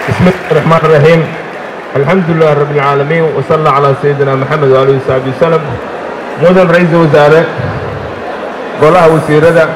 بسم الله الرحمن الرحيم الحمد لله رب العالمين وصلى على سيدنا محمد وآله وصحبه وسلم mudan ra-iisul wasaare golaha wasiirada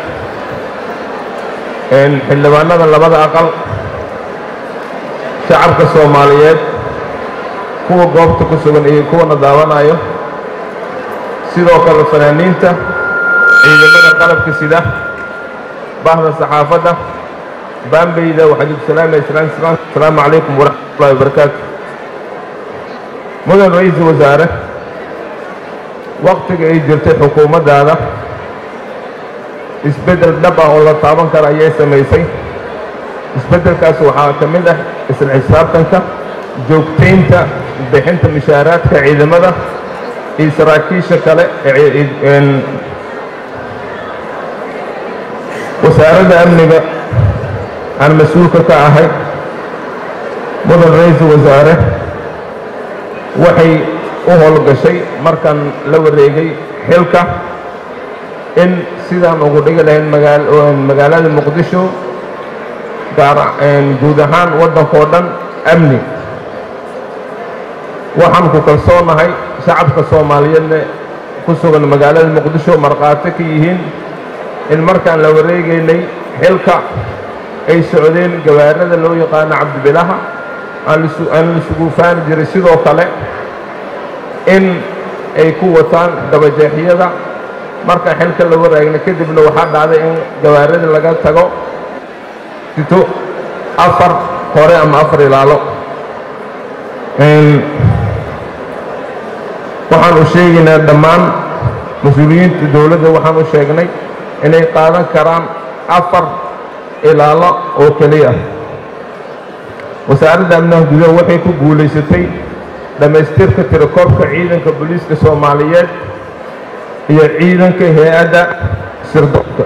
xildhibaanada labada aqal shacabka soomaaliyeed kuwa goobta ku sugan iyo kuwana daawanayo sidoo kale fanaaniinta ciidamada qalabka sida bahda saxaafadda baambeyda waxaan idinku salaamaya asalaamu calaykum waraxmatullahi wabarakaatu mudan ra-iisul wasaare waktiga ay jirtay xukuumaddaada isbeddel dhab ah oo la taaban kara ayay samaysay isbeddelkaas waxaa ka mid ah isla xisaabtanka joogtaynta bixinta mushaaraadka ciidamada iyo saraakiisha kale ee wasaaradda amniga aan mas-uulka ka ahay mudan ra-iisul wasaare waxay u howlgashay markaan la wareegay xilka in sidaan ugu dhigi lahayn magaalada muqdisho guud ahaan waddankao dhan amni waxaan ku kalsoonahay shacabka soomaaliyeedna ku sugan magaalada muqdisho markhaati ka yihiin in markaan la wareegaynay xilka ay socdeen gawaarada loo yaqaano cabdibilaha aan lisugu faani jiray sidoo kale in ay ku wataan dabajeexyada markaan xilka la waraagna kadibna waxaa dhacday in gawaarada laga tago sito afar hore ama afar ilaalo waxaan u sheegaynaa dhammaan mas-uuliyiinta dowladda waxaan u sheegnay inay qaadan karaan afar ilaalo oo keliya wasaaradda amnaha gudaha waxay ku guulaysatay dhammaystirka tirakoobka ciidanka booliiska soomaaliyeed iyo ciidanka hay-adda sirdoonka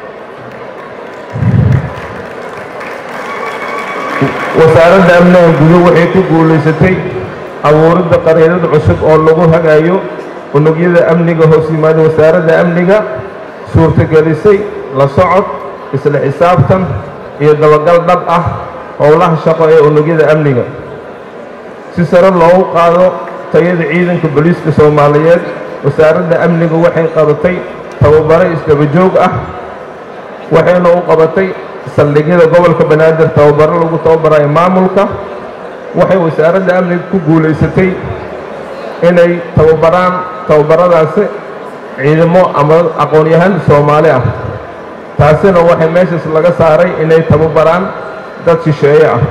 wasaaradda amnaha guduhu waxay ku guulaysatay abuuridda qariirad cusub oo lagu hagaayo unugyada amniga hoos yimaada wasaaradda amniga suurtagelisay la socod isla xisaabtan iyo dabagal dhab ah howlaha shaqo ee unugyada amniga si sare loogu qaado tayada ciidanka booliiska soomaaliyeed wasaaradda amniga waxay qabatay tababaro isdaba joog ah waxayna u qabatay saldhigyada gobolka banaadir tababaro lagu tababarayo maamulka waxay wasaaradda amniga ku guulaysatay inay tababaraan tababaradaasi ciidamo ama aqoon-yahan soomaali ah taasina waxay meeshaas laga saaray inay tababaraan dad shisheeye ah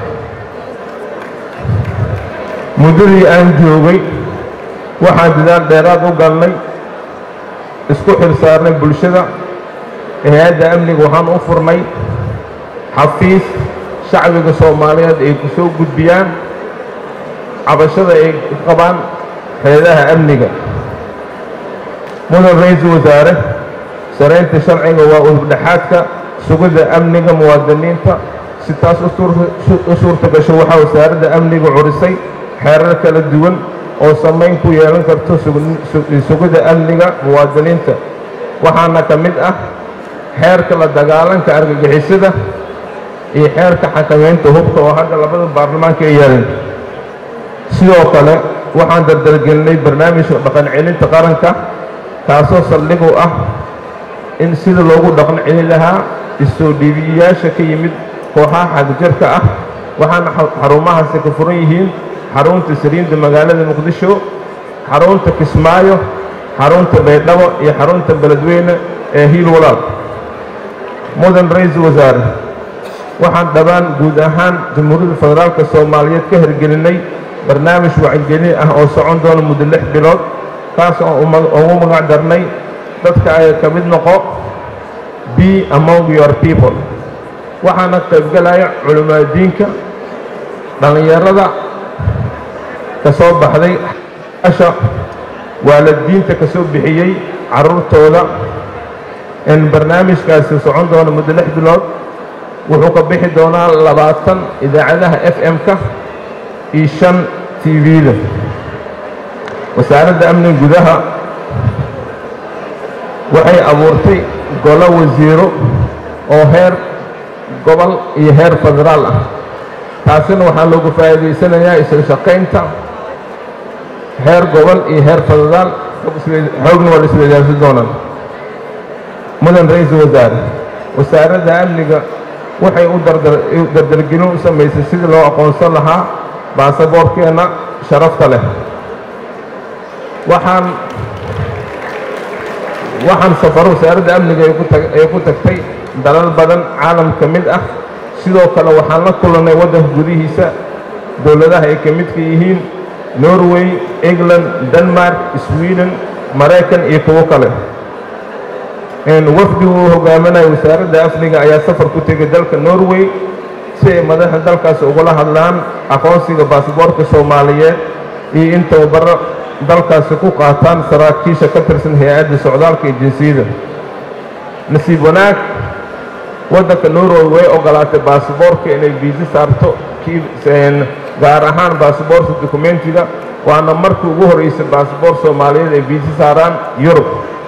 muddadii aan joogay waxaan dadaal dheeraad u galnay isku xil saarnay bulshada hay-adda amniga waxaan u furnay xafiis shacbiga soomaaliyeed ay ku soo gudbiyaan cabashada ay qabaan hay-adaha amniga mudan ra-iisul wasaare saraynta sharciga waa udubdhexaadka sugidda amniga muwaadiniinta si taas u suurta gasho waxaa wasaaradda amniga curisay xeerar kala duwan oo samayn ku yeelan karto sugidda amniga muwaadiniinta waxaana ka mid ah xeerka la dagaalanka argagixisada iyo xeerka xakamaynta hubka oo hadda labada baarlamaanka ay yeeleen sidoo kale waxaan dardargelinay barnaamijka dhaqan celinta qaranka kaasoo saldhig u ah in sida loogu dhaqan celin lahaa isoo dhiibiyayaasha ka yimid kooxaha xagjarka ah waxaana xarumahaasi ka furan yihiin xarunta saliinda magaalada muqdisho xarunta kismaayo xarunta baydhabo iyo xarunta beledweyne ee hiil walaal mudan ra-iisul wasaare waxaan dhammaan guud ahaan jamhuuriyadda federaalka soomaaliyeed ka hirgelinay barnaamij wacyigelin ah oo socon doona muddo lix bilood kaas oo ugu magac darnay dadka ay ka mid noqo be among your people waxaana qaybgalaya culimaadiinka dhallinyarada ka soo baxday asha waalidiinta ka soo bixiyey carruurtooda in barnaamijkaasi socon doona muddo lix bilood wuxuu ka bixi doonaa labaatan idaacadaha f m-ka iyo shan t v-da wasaaradda amniga gudaha waxay abuurtay golo wasiiro oo heer gobol iyo heer federaal ah taasina waxaa loogu faa'iidaysanayaa isla shaqaynta heer gobol iyo heer federaal xoogna waa la isweydaarsan doonaan mudan ra-iisul wasaare wasaaradda amniga waxay u dardargelin u samaysay sidii loo aqoonsan lahaa baasaboorkeenna sharafta leh waxaan waxaan safaro wasaaradda amniga ay ku tagtay dalal badan caalam ka mid ah sidoo kale waxaan la kulannay waddanka gudihiisa dowladaha ay ka midka yihiin norway england denmark sweden maraykan iyo kuwo kale wafdigu uu hogaaminaya wasaaradda amniga ayaa safar ku tegay dalka norway si ay madaxda dalkaasi ugula hadlaan aqoonsiga baasboorka soomaaliyeed iyo in tababaro dalkaasi ku qaataan saraakiisha ka tirsan hay-adda socdaalka iyo jinsiyada nasiib wanaag waddanka norway way ogolaatay baasboorka inay biisi saarto gaar ahaan baasboorka dokumentiga waana markii ugu horreysay baasboor soomaaliyeed ay biisi saaraan yurub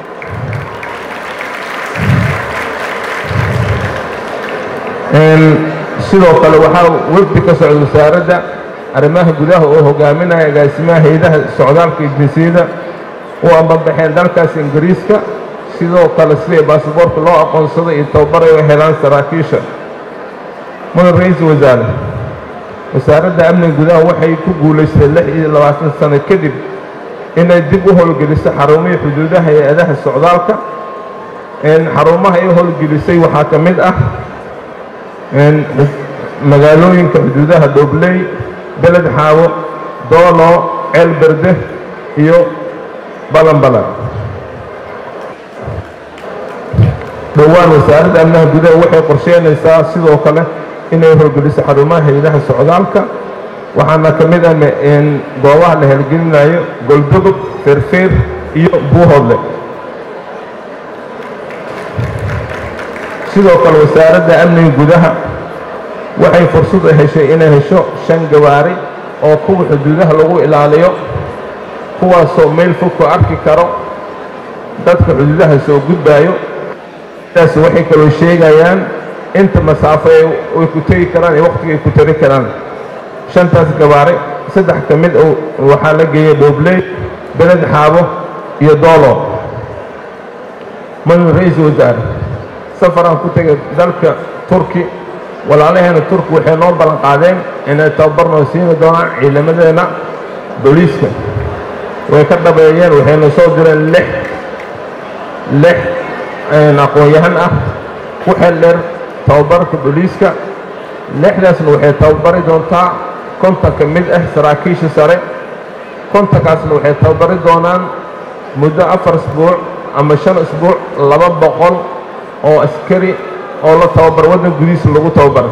sidoo kale waxaa wefdi ka socda wasaaradda arrimaha gudaha oo hogaaminaya agaasimaha hay-adaha socdaalka iyo jinsiyada u ambabaxeen dalkaas ingiriiska sidoo kale siday baasboorka loo aqoonsado iyo tababaray u helaan saraakiisha mudan ra-iisul wasaare wasaaradda amniga gudaha waxay ku guulaystay lix iyo labaatan sano kadib inay dib u howlgeliso xarumihii xuduudaha hay-adaha socdaalka xarumaha ay howlgelisay waxaa ka mid ah magaalooyinka xuduudaha dhobley beled xaawo doolo ceel berde iyo balanbalan dhowaan wasaaradda amnaha gudaha waxay qorsheynaysaa sidoo kale inay howlgeliso xarumaha hay-adaha socdaalka waxaana ka mid ah goobaha la helgelinayo goldogob feerfeer iyo buuhoodle sidoo kale wasaaradda amniga gudaha waxay fursad u heshay inay hesho shan gawaari oo kuwa xuduudaha lagu ilaaliyo kuwaasoo meel fog ku arki karo dadka xuduudaha soo gudbaayo sidaas waxay kaloo sheegayaan inta masaafo ay ku tegi karaan iyo wakhtiga ay ku tari karaan shantaas gawaari saddex ka mid waxaa la geeyay dhoobley beled xaabo iyo doolo mudan ra-iisul wasaare safaraan ku tegay dalka turki walaalaheena turki waxay noo ballan qaadeen inay tababar noo siini doonaan ciidamadeenna booliiska way ka dhabeeyeen waxayna soo direen lix lix aqoon-yahan ah ku xel dheer tababarka booliiska lixdaasna waxay tababari doontaa konton ka mid ah saraakiisha sare kontonkaasna waxay tababari doonaan muddo afar isbuuc ama shan isbuuc laba boqol oo askari oo la tababar waddan gudihiisa lagu tababaray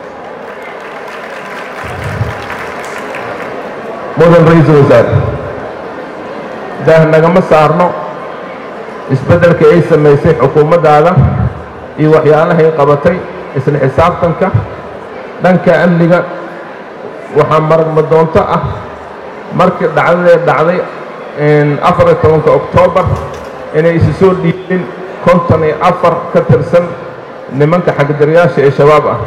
mudan ra-iisul wasaare daah nagama saarno isbeddelka ay samaysay xukuumaddaada iyo waxyaalahay qabatay isla xisaabtanka dhanka amniga waxaa maragma doonto ah markii dhacdadee dhacday afar iyo tobanka oktoobar inay isu soo dhiibin konton iyo afar ka tirsan nimanka xagdarayaasha ee shabaab ah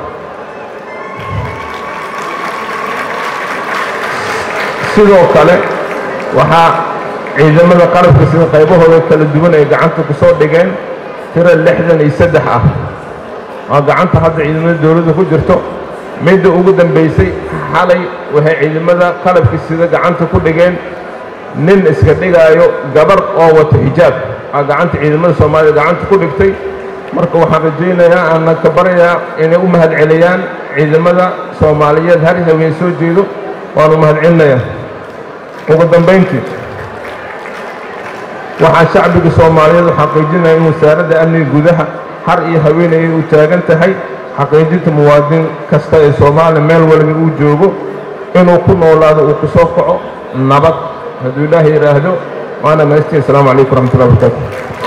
sidoo kale waxaa ciidamada qalabka sida qaybahooda kala duwan ay gacanta ku soo dhigeen tiro lixdan iyo saddex ah oo gacanta hadda ciidamada dowladda ku jirto midda ugu dambaysay xalay waxay ciidamada qalabka sida gacanta ku dhigeen nin iska dhigaayo gabar oo wato xijaab aa gacanta ciidamada soomaalida gacanta ku dhigtay marka waxaan rajaynayaa aanna ka baryayaa inay u mahad celiyaan ciidamada soomaaliyeed har haween soo jeedo waanu mahad celinayaa ugu dambayntii waxaa shacbiga soomaaliyeed u xaqiijinaya in wasaaradda amniga gudaha har iyo haweenayay u taagan tahay xaqiijinta muwaadin kasta ee soomaaliya meel waliba uu joogo inuu ku noolaado uu ku soo kaco nabad hadduu ilaahay yidhaahdo waana maystiin asalaamu calaykum waraxmatullahi wabarakaatu